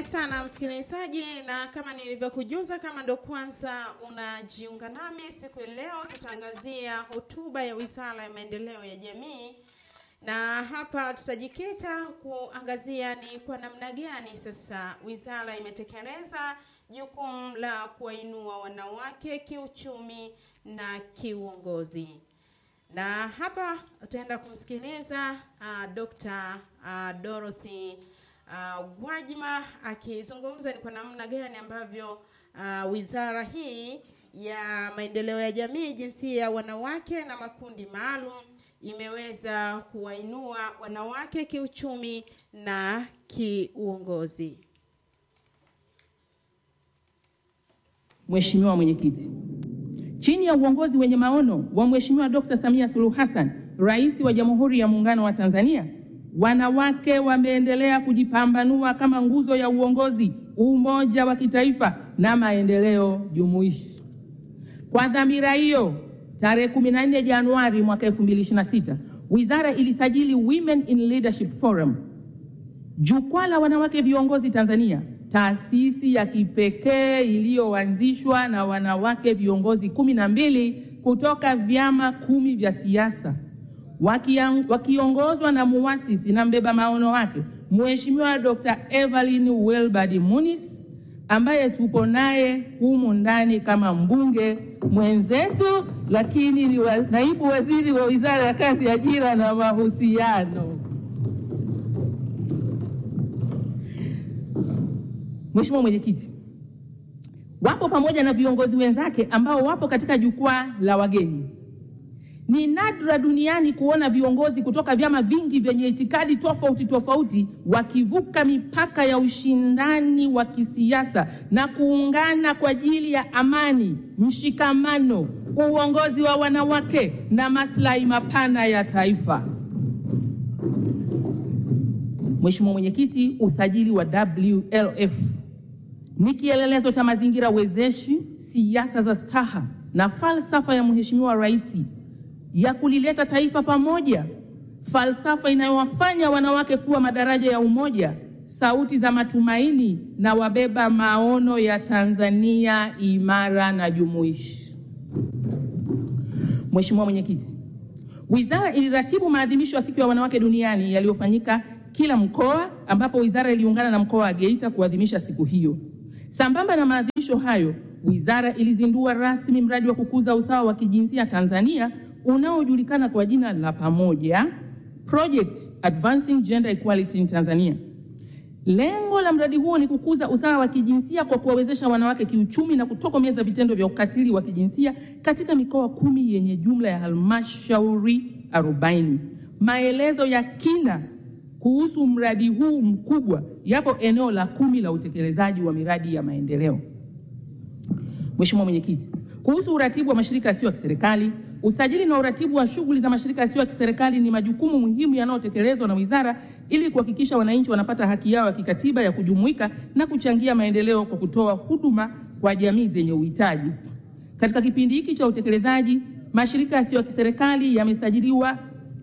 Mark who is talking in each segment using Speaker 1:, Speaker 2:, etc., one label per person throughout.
Speaker 1: sana msikilizaji, na kama nilivyokujuza, kama ndo kwanza unajiunga nami siku ya leo, tutaangazia hotuba ya Wizara ya Maendeleo ya Jamii, na hapa tutajikita kuangazia ni kwa namna gani sasa wizara imetekeleza jukumu la kuwainua wanawake kiuchumi na kiuongozi na hapa utaenda kumsikiliza uh, Dr. uh, Dorothy uh, Gwajima akizungumza ni kwa namna gani ambavyo uh, wizara hii ya maendeleo ya jamii, jinsia ya wanawake na makundi maalum imeweza kuwainua wanawake kiuchumi na kiuongozi.
Speaker 2: Mheshimiwa Mwenyekiti, chini ya uongozi wenye maono wa Mheshimiwa Dr. Samia Suluhu Hassan, Rais wa Jamhuri ya Muungano wa Tanzania, wanawake wameendelea kujipambanua kama nguzo ya uongozi, umoja wa kitaifa na maendeleo jumuishi. Kwa dhamira hiyo, tarehe 14 Januari mwaka 2026, wizara ilisajili Women in Leadership Forum, jukwaa la wanawake viongozi Tanzania, taasisi ya kipekee iliyoanzishwa na wanawake viongozi kumi na mbili kutoka vyama kumi vya siasa wakiongozwa na muasisi na mbeba maono wake Mheshimiwa Dr. Evelyn Wilbard Munis ambaye tupo naye humu ndani kama mbunge mwenzetu, lakini ni wa, naibu waziri wa Wizara ya Kazi, Ajira na Mahusiano. Mheshimiwa Mwenyekiti, wapo pamoja na viongozi wenzake ambao wapo katika jukwaa la wageni. Ni nadra duniani kuona viongozi kutoka vyama vingi vyenye itikadi tofauti tofauti wakivuka mipaka ya ushindani wa kisiasa na kuungana kwa ajili ya amani, mshikamano, uongozi wa wanawake na maslahi mapana ya taifa. Mheshimiwa Mwenyekiti, usajili wa WLF ni kielelezo cha mazingira wezeshi, siasa za staha na falsafa ya Mheshimiwa Rais ya kulileta taifa pamoja, falsafa inayowafanya wanawake kuwa madaraja ya umoja, sauti za matumaini na wabeba maono ya Tanzania imara na jumuishi. Mheshimiwa Mwenyekiti, wizara iliratibu maadhimisho ya siku ya wanawake duniani yaliyofanyika kila mkoa, ambapo wizara iliungana na mkoa wa Geita kuadhimisha siku hiyo. Sambamba na maadhimisho hayo, wizara ilizindua rasmi mradi wa kukuza usawa wa kijinsia Tanzania unaojulikana kwa jina la pamoja Project Advancing Gender Equality in Tanzania. Lengo la mradi huo ni kukuza usawa wa kijinsia kwa kuwawezesha wanawake kiuchumi na kutokomeza vitendo vya ukatili wa kijinsia katika mikoa kumi yenye jumla ya halmashauri 40. Maelezo ya kina kuhusu mradi huu mkubwa yapo eneo la kumi la utekelezaji wa miradi ya maendeleo. Mheshimiwa Mwenyekiti, kuhusu uratibu wa mashirika yasiyo ya kiserikali, usajili na uratibu wa shughuli za mashirika yasiyo ya kiserikali ni majukumu muhimu yanayotekelezwa na wizara ili kuhakikisha wananchi wanapata haki yao ya kikatiba ya kujumuika na kuchangia maendeleo kwa kutoa huduma kwa jamii zenye uhitaji. Katika kipindi hiki cha utekelezaji, mashirika yasiyo ya kiserikali yamesajiliwa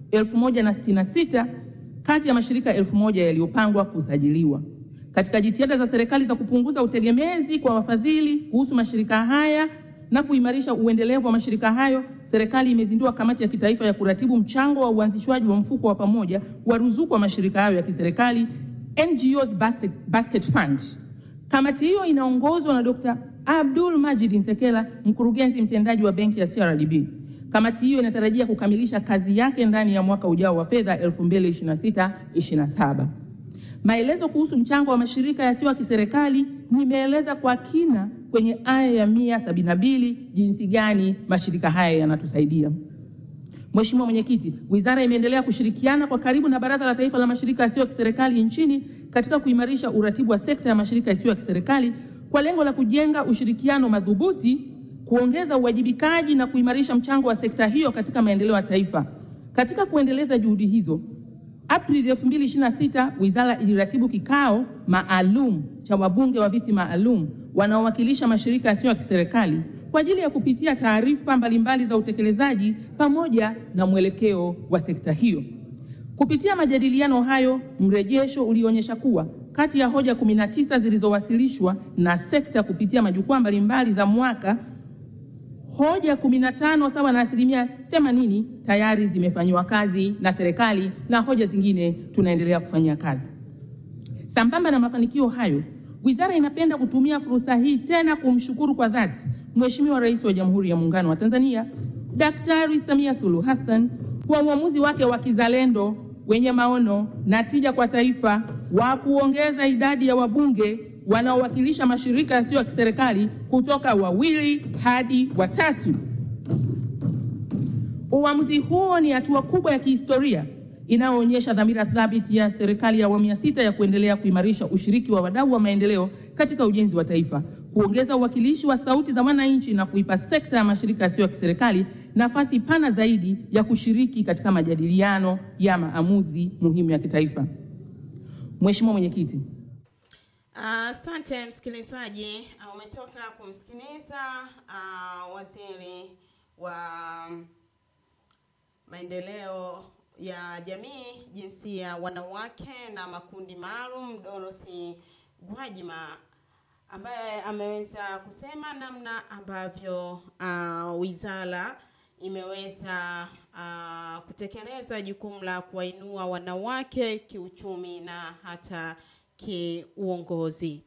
Speaker 2: 1066 kati ya mashirika elfu moja yaliyopangwa kusajiliwa. Katika jitihada za serikali za kupunguza utegemezi kwa wafadhili kuhusu mashirika haya na kuimarisha uendelevu wa mashirika hayo, serikali imezindua kamati ya kitaifa ya kuratibu mchango wa uanzishwaji wa mfuko wa pamoja wa ruzuku wa mashirika hayo ya kiserikali NGOs Basket, Basket Fund. Kamati hiyo inaongozwa na Dr. Abdul Majid Nsekela, mkurugenzi mtendaji wa benki ya CRDB. Kamati hiyo inatarajia kukamilisha kazi yake ndani ya mwaka ujao wa fedha 2026/27. Maelezo kuhusu mchango wa mashirika yasiyo ya kiserikali nimeeleza kwa kina kwenye aya ya mia sabini na mbili jinsi gani mashirika haya yanatusaidia. Mheshimiwa Mwenyekiti, wizara imeendelea kushirikiana kwa karibu na Baraza la Taifa la Mashirika Yasiyo ya Kiserikali nchini katika kuimarisha uratibu wa sekta ya mashirika yasiyo ya kiserikali kwa lengo la kujenga ushirikiano madhubuti, kuongeza uwajibikaji na kuimarisha mchango wa sekta hiyo katika maendeleo ya taifa. Katika kuendeleza juhudi hizo, Aprili 2026 wizara iliratibu kikao maalum cha wabunge wa viti maalum wanaowakilisha mashirika yasiyo ya kiserikali kwa ajili ya kupitia taarifa mbalimbali za utekelezaji pamoja na mwelekeo wa sekta hiyo. Kupitia majadiliano hayo, mrejesho ulionyesha kuwa kati ya hoja 19 zilizowasilishwa na sekta kupitia majukwaa mbalimbali za mwaka, hoja 15 sawa na asilimia 80 tayari zimefanyiwa kazi na serikali na hoja zingine tunaendelea kufanyia kazi. Sambamba na mafanikio hayo, wizara inapenda kutumia fursa hii tena kumshukuru kwa dhati Mheshimiwa Rais wa Jamhuri ya Muungano wa Tanzania Daktari Samia Suluhu Hassan kwa uamuzi wake wa kizalendo wenye maono na tija kwa taifa wa kuongeza idadi ya wabunge wanaowakilisha mashirika yasiyo ya kiserikali kutoka wawili hadi watatu. Uamuzi huo ni hatua kubwa ya kihistoria inayoonyesha dhamira thabiti ya serikali ya awamu ya sita ya kuendelea kuimarisha ushiriki wa wadau wa maendeleo katika ujenzi wa taifa, kuongeza uwakilishi wa sauti za wananchi na kuipa sekta ya mashirika yasiyo ya kiserikali nafasi pana zaidi ya kushiriki katika majadiliano ya maamuzi muhimu ya kitaifa. Mheshimiwa Mwenyekiti,
Speaker 1: Asante msikilizaji, uh, umetoka kumsikiliza uh, waziri wa maendeleo ya jamii, jinsia, wanawake na makundi maalum, Dorothy Gwajima ambaye ameweza kusema namna ambavyo uh, wizara imeweza uh, kutekeleza jukumu la kuwainua wanawake kiuchumi na hata kiuongozi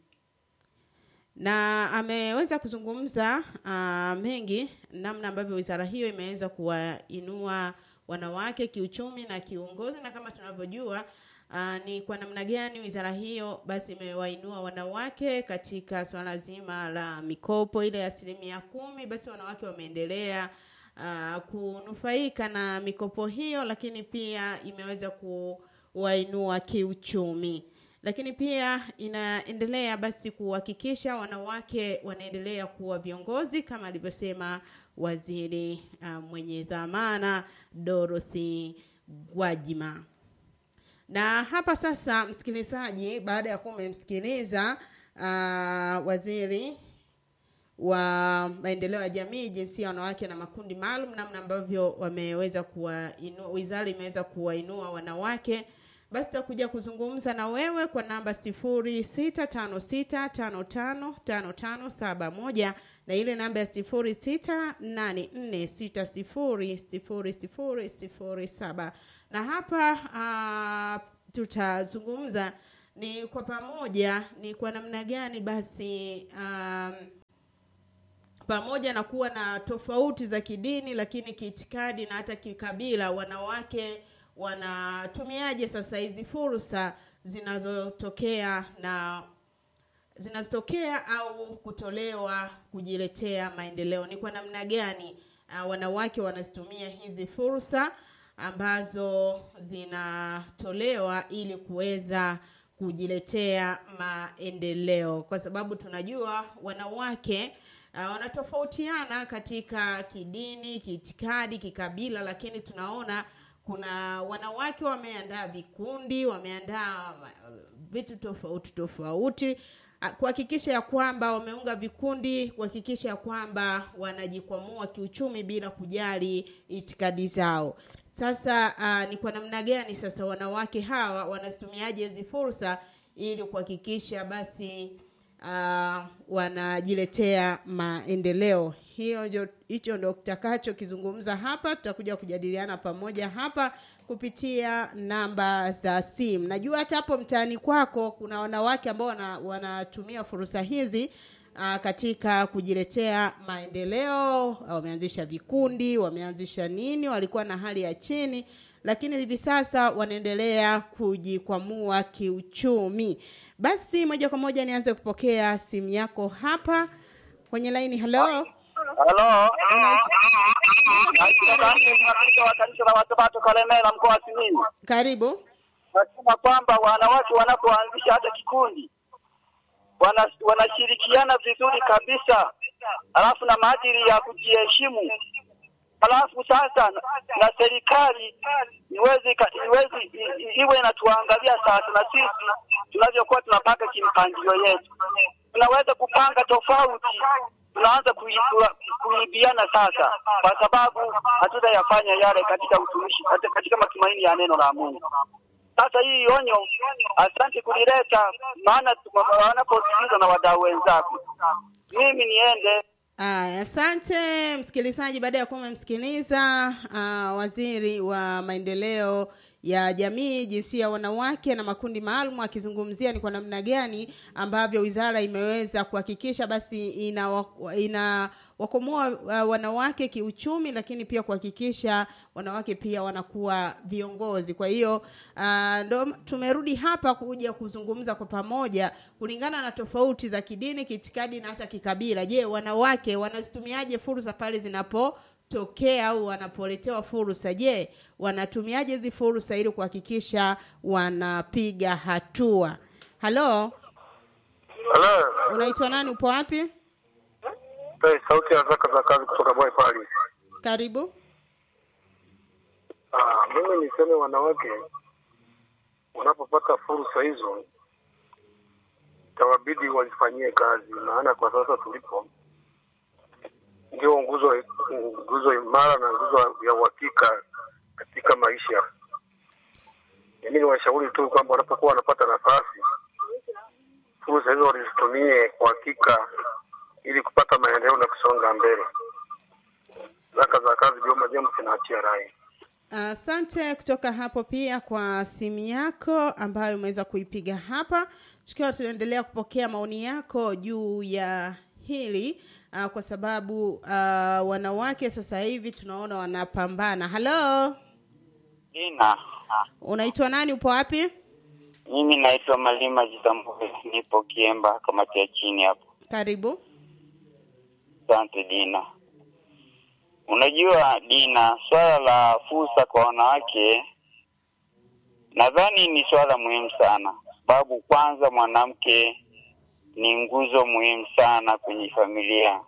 Speaker 1: na ameweza kuzungumza uh, mengi namna ambavyo wizara hiyo imeweza kuwainua wanawake kiuchumi na kiuongozi, na kama tunavyojua uh, ni kwa namna gani wizara hiyo basi imewainua wanawake katika swala zima la mikopo ile ya asilimia kumi. Basi wanawake wameendelea uh, kunufaika na mikopo hiyo, lakini pia imeweza kuwainua kiuchumi lakini pia inaendelea basi kuhakikisha wanawake wanaendelea kuwa viongozi kama alivyosema waziri uh, mwenye dhamana Dorothy Gwajima. Na hapa sasa, msikilizaji, baada ya kuwa umemsikiliza uh, waziri wa maendeleo ya jamii, jinsia, wanawake na makundi maalum, namna ambavyo wameweza kuwainua, wizara imeweza kuwainua wanawake basi tutakuja kuzungumza na wewe kwa namba sifuri sita tano sita tano tano tano tano saba moja na ile namba ya sifuri sita nane nne sita sifuri sifuri sifuri sifuri saba na hapa uh, tutazungumza ni kwa pamoja ni kwa namna gani basi um, pamoja na kuwa na tofauti za kidini lakini kiitikadi na hata kikabila wanawake wanatumiaje sasa hizi fursa zinazotokea na zinazotokea au kutolewa kujiletea maendeleo ni kwa namna gani uh, wanawake wanazitumia hizi fursa ambazo zinatolewa ili kuweza kujiletea maendeleo kwa sababu tunajua wanawake uh, wanatofautiana katika kidini kiitikadi kikabila lakini tunaona kuna wanawake wameandaa vikundi wameandaa vitu tofauti tofauti kuhakikisha ya kwamba wameunga vikundi kuhakikisha ya kwamba wanajikwamua kiuchumi bila kujali itikadi zao sasa uh, ni kwa namna gani sasa wanawake hawa wanazitumiaje hizi fursa ili kuhakikisha basi uh, wanajiletea maendeleo hiyo hicho ndo tutakachokizungumza hapa tutakuja kujadiliana pamoja hapa kupitia namba za simu najua hata hapo mtaani kwako kuna wanawake ambao wana, wanatumia fursa hizi uh, katika kujiletea maendeleo wameanzisha vikundi wameanzisha nini walikuwa na hali ya chini lakini hivi sasa wanaendelea kujikwamua kiuchumi basi moja kwa moja nianze kupokea simu yako hapa kwenye laini halo
Speaker 3: Halo. wa kanisa la Wasabato Kalemera mkoa wa Simiyu.
Speaker 1: karibu
Speaker 3: Nasema kwamba wanawake wanapoanzisha hata kikundi wana, wanashirikiana vizuri kabisa, alafu na maadili ya kujiheshimu, alafu sasa na serikali iweze iweze iwe inatuangalia sasa, na sisi tunavyokuwa tunapanga kimpangilio yetu, tunaweza kupanga tofauti tunaanza kuibiana sasa, kwa sababu hatutayafanya yale katika utumishi, katika matumaini ya neno la Mungu. Sasa hii onyo, asante kulileta, maana tu- wanaposikiliza na wadau wenzako. Mimi niende
Speaker 1: Aya, asante msikilizaji. Baada ya kuwa umemsikiliza uh, waziri wa maendeleo ya jamii, jinsia ya wanawake na makundi maalum, akizungumzia ni kwa namna gani ambavyo wizara imeweza kuhakikisha basi ina, ina wakomoa uh, wanawake kiuchumi, lakini pia kuhakikisha wanawake pia wanakuwa viongozi. Kwa hiyo uh, ndo tumerudi hapa kuja kuzungumza kwa pamoja kulingana na tofauti za kidini, kiitikadi na hata kikabila. Je, wanawake wanazitumiaje fursa pale zinapotokea au wanapoletewa fursa? Je, wanatumiaje hizi fursa ili kuhakikisha wanapiga hatua? Halo,
Speaker 4: Hello.
Speaker 1: unaitwa nani? Upo wapi?
Speaker 4: Hey, sauti ya zaka za kazi kutoka Boy Paris.
Speaker 1: Karibu.
Speaker 4: Ah, mimi niseme wanawake wanapopata fursa hizo itawabidi wazifanyie kazi, maana kwa sasa tulipo ndio nguzo nguzo imara na nguzo ya uhakika katika maisha. Mimi ni washauri tu kwamba wanapokuwa wanapata nafasi, fursa hizo walizitumie kwa hakika ili kupata maendeleo na kusonga mbele. Zaka za kazi Joma James naachia rai.
Speaker 1: Asante kutoka hapo pia kwa simu yako ambayo umeweza kuipiga hapa, tukiwa tunaendelea kupokea maoni yako juu ya hili uh, kwa sababu uh, wanawake sasa hivi tunaona wanapambana. Halo,
Speaker 5: Dina,
Speaker 1: unaitwa nani? Upo wapi?
Speaker 5: mimi naitwa Malima Jitambue, nipo Kiemba, kamati ya chini hapo.
Speaker 1: Karibu.
Speaker 5: Asante Dina. Unajua Dina, swala la fursa kwa wanawake nadhani ni swala muhimu sana, sababu kwanza mwanamke ni nguzo muhimu sana kwenye familia.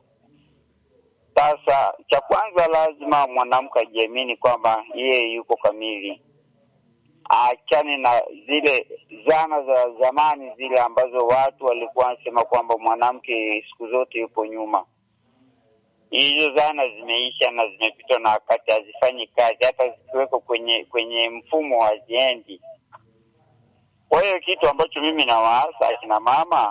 Speaker 5: Sasa cha kwanza, lazima mwanamke ajiamini kwamba yeye yuko kamili, aachane na zile zana za zamani zile ambazo watu walikuwa wanasema kwamba mwanamke siku zote yupo nyuma. Hizo zana zimeisha na zimepitwa na wakati, hazifanyi kazi, hata zikiwekwa kwenye kwenye mfumo haziendi. Kwa hiyo kitu ambacho mimi nawaasa akina mama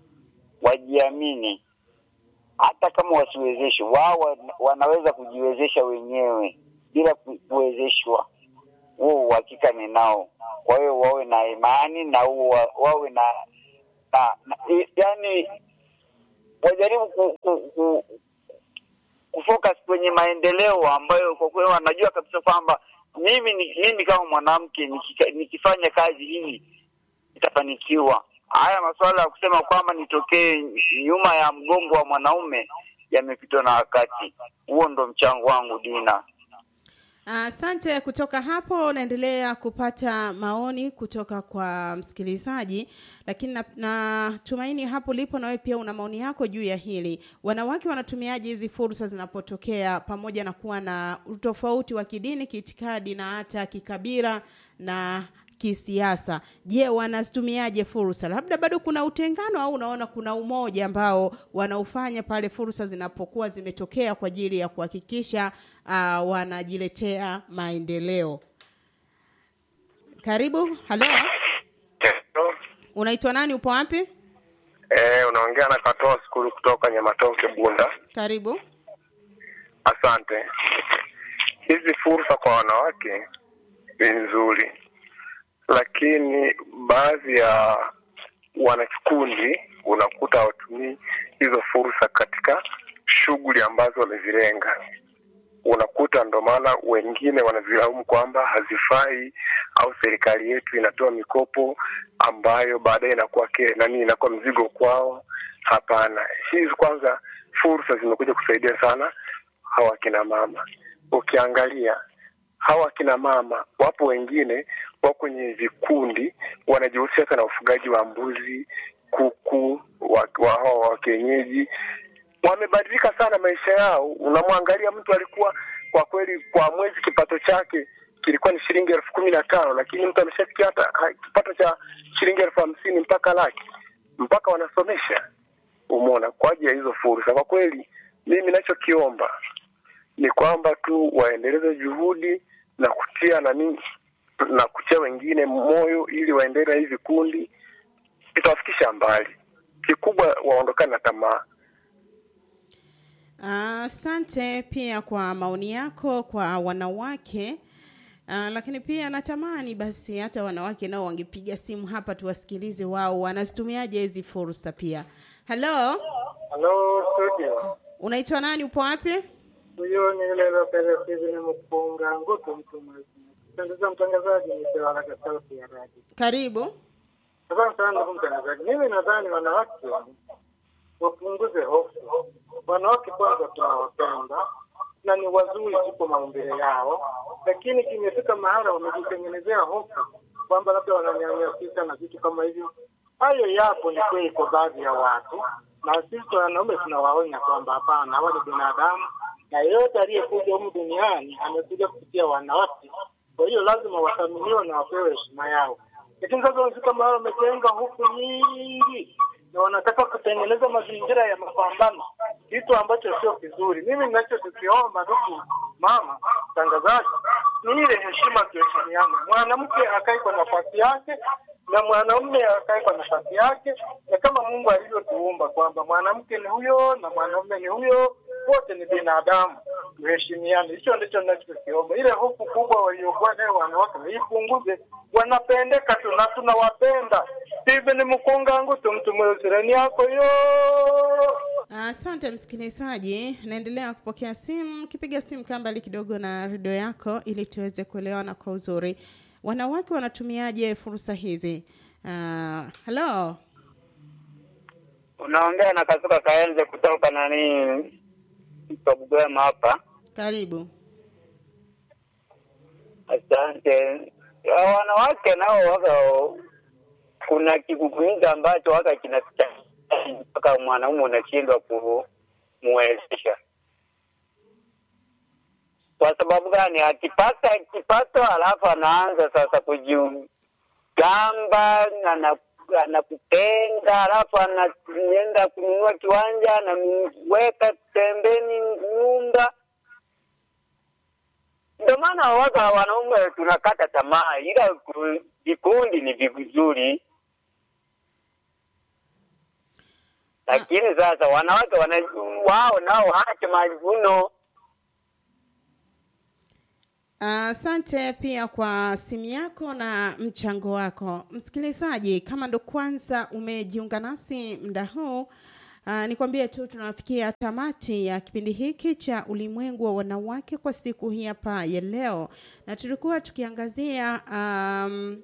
Speaker 5: wajiamini, hata kama wasiwezeshwe, wao wana- wanaweza kujiwezesha wenyewe bila ku- kuwezeshwa. Huo uhakika ninao. Kwa hiyo wawe na imani na huo wa- wawe na, na, na i- yani wajaribu ku, ku, ku, kufocus kwenye maendeleo ambayo kwa kweli wanajua kabisa kwamba mimi ni, mimi kama mwanamke nikika- nikifanya kazi hii itafanikiwa. Haya masuala ya kusema kwamba nitokee nyuma ya mgongo wa mwanaume yamepitwa na wakati. Huo ndo mchango wangu Dina.
Speaker 1: Asante. kutoka hapo naendelea kupata maoni kutoka kwa msikilizaji, lakini na- natumaini hapo lipo na wewe pia una maoni yako juu ya hili. Wanawake wanatumiaje hizi fursa zinapotokea, pamoja na kuwa na utofauti wa kidini, kiitikadi na hata kikabila na kisiasa? Je, wanazitumiaje fursa? Labda bado kuna utengano au unaona kuna umoja ambao wanaufanya pale fursa zinapokuwa zimetokea kwa ajili ya kuhakikisha uh, wanajiletea maendeleo. Karibu. Halo,
Speaker 4: Hello.
Speaker 1: unaitwa nani? Upo wapi?
Speaker 4: Eh, unaongea na Katoa skulu kutoka Nyamatoke Bunda.
Speaker 1: Karibu.
Speaker 4: Asante. Hizi fursa kwa wanawake ni nzuri, lakini baadhi ya wanakikundi unakuta hawatumii hizo fursa katika shughuli ambazo wamezilenga. Unakuta ndo maana wengine wanazilaumu kwamba hazifai au serikali yetu inatoa mikopo ambayo baadaye inakuwa ke, nani inakuwa mzigo kwao. Hapana, hizi kwanza fursa zimekuja kusaidia sana hawa kina mama. Ukiangalia hawa kina mama, wapo wengine wako kwenye vikundi wanajihusisha hata na ufugaji wa mbuzi, kuku wa, wa hawa wa kienyeji. Wamebadilika sana maisha yao. Unamwangalia mtu alikuwa kwa kweli kwa mwezi kipato chake kilikuwa ni shilingi elfu kumi na tano lakini mtu ameshafikia hata ha- kipato cha shilingi elfu hamsini mpaka laki, mpaka wanasomesha. Umeona, kwa ajili ya hizo fursa. Kwa kweli mimi nachokiomba ni kwamba tu waendeleze juhudi na kutia nani na kutia wengine moyo ili waendelee na hivi vikundi, itawafikisha mbali. Kikubwa waondokane na tamaa.
Speaker 1: Asante pia kwa maoni yako kwa wanawake. Uh, lakini pia natamani basi hata wanawake nao wangepiga simu hapa tuwasikilize wao wanazitumiaje hizi fursa pia. Hello,
Speaker 6: Halo studio,
Speaker 1: unaitwa nani? Upo wapi?
Speaker 6: huyo ni yule Lopez Steven Mpunga Ngutu, mtu mwezi. Pendeza mtangazaji, ni Tewala sauti ya radio.
Speaker 1: Karibu.
Speaker 6: Asante sana ndugu mtangazaji. Mimi nadhani wanawake wapunguze hofu. Wanawake kwanza tunawapenda na ni wazuri tuko maumbile yao, lakini kimefika mahala wamejitengenezea hofu kwamba labda wananyanyasika na vitu kama hivyo. Hayo yapo, ni kweli kwa baadhi ya watu, na sisi wanaume tunawaonya kwamba hapana, hawa ni binadamu na yeyote aliyekuja humu duniani amekuja kupitia wanawake. Kwa hiyo lazima wathaminiwe na wapewe heshima yao lakini sasa wamefika mahali wamejenga hofu nyingi na wanataka kutengeneza mazingira ya mapambano, kitu ambacho sio kizuri. Mimi ninachokiomba ndugu mama mtangazaji ni ile heshima, tuheshimiane. Mwanamke akae kwa nafasi yake na mwanamume akae kwa nafasi yake, na kama Mungu alivyotuumba kwamba mwanamke ni huyo na mwanamume ni huyo, wote ni binadamu, tuheshimiane. Hicho ndicho ninachokiomba. Ile hofu kubwa waliokuwa nayo wanawake waipunguze, wanapendeka tu na tunawapenda. Steven Mkunga Ngutu, mtu mweusi yako yo
Speaker 1: Asante msikilizaji, naendelea kupokea simu. Kipiga simu kaa mbali kidogo na redio yako ili tuweze kuelewana kwa uzuri. Wanawake wanatumiaje fursa hizi? Uh, halo,
Speaker 5: Unaongea na Kasuka Kaenze kutoka nani Bugwema hapa.
Speaker 1: karibu.
Speaker 5: Asante. Ya, Wanawake nao waka kuna kigugumizi ambacho waka kinapita mpaka mwanaume unashindwa kumwezesha. Kwa sababu gani? Akipata kipato, alafu anaanza sasa kujigamba, ana- anakupenda, alafu anaenda kununua kiwanja, anaweka pembeni nyumba ndio maana waga wanaume tunakata tamaa, ila ku- vikundi ni vizuri, lakini sasa wanawake wana wao nao waache majivuno.
Speaker 1: Asante pia kwa simu yako na mchango wako. Msikilizaji, kama ndo kwanza umejiunga nasi muda huu, uh, nikwambie tu tunafikia tamati ya kipindi hiki cha ulimwengu wa wanawake kwa siku hii hapa ya leo, na tulikuwa tukiangazia um,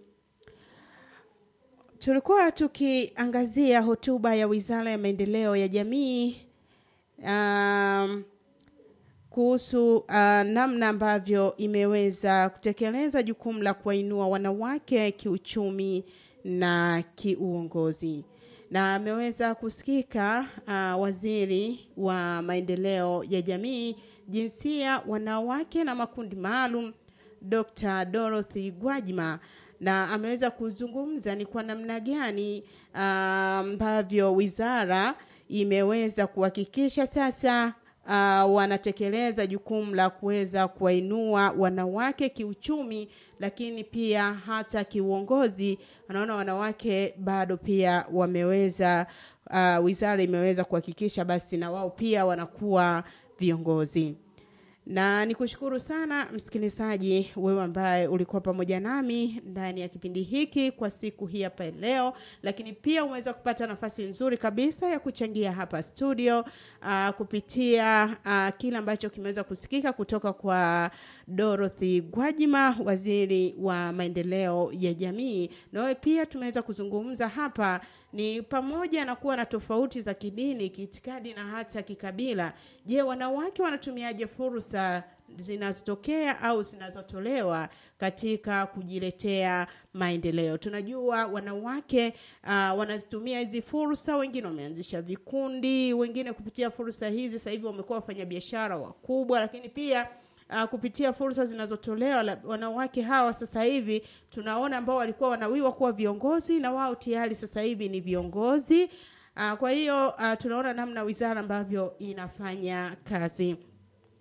Speaker 1: tulikuwa tukiangazia hotuba ya Wizara ya Maendeleo ya Jamii um, kuhusu uh, namna ambavyo imeweza kutekeleza jukumu la kuwainua wanawake kiuchumi na kiuongozi na ameweza kusikika uh, waziri wa maendeleo ya jamii jinsia wanawake na makundi maalum Dr. Dorothy Gwajima na ameweza kuzungumza ni kwa namna gani uh, ambavyo wizara imeweza kuhakikisha sasa uh, wanatekeleza jukumu la kuweza kuwainua wanawake kiuchumi, lakini pia hata kiuongozi. Wanaona wanawake bado pia wameweza uh, wizara imeweza kuhakikisha basi na wao pia wanakuwa viongozi na nikushukuru sana msikilizaji wewe ambaye ulikuwa pamoja nami ndani ya kipindi hiki kwa siku hii hapa leo lakini pia umeweza kupata nafasi nzuri kabisa ya kuchangia hapa studio uh, kupitia uh, kile ambacho kimeweza kusikika kutoka kwa Dorothy Gwajima waziri wa maendeleo ya jamii na wewe pia tumeweza kuzungumza hapa ni pamoja na kuwa na tofauti za kidini, kiitikadi na hata kikabila. Je, wanawake wanatumiaje fursa zinazotokea au zinazotolewa katika kujiletea maendeleo? Tunajua wanawake uh, wanazitumia hizi fursa, wengine wameanzisha vikundi, wengine kupitia fursa hizi sasa hivi wamekuwa wafanyabiashara wakubwa, lakini pia uh, kupitia fursa zinazotolewa la- wanawake hawa sasa hivi tunaona ambao walikuwa wanawiwa kuwa viongozi na wao tayari sasa hivi ni viongozi uh, kwa hiyo uh, tunaona namna wizara ambavyo inafanya kazi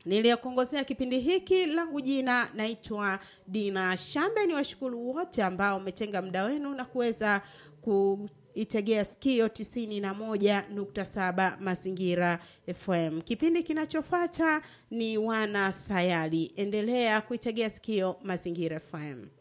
Speaker 1: niliyekuongozea kipindi hiki langu jina naitwa Dina Shambe. Ni washukuru wote ambao umetenga muda wenu na kuweza kuitegea sikio tisini na moja nukta saba Mazingira FM. Kipindi kinachofuata ni wana sayari. Endelea kuitegea sikio Mazingira FM.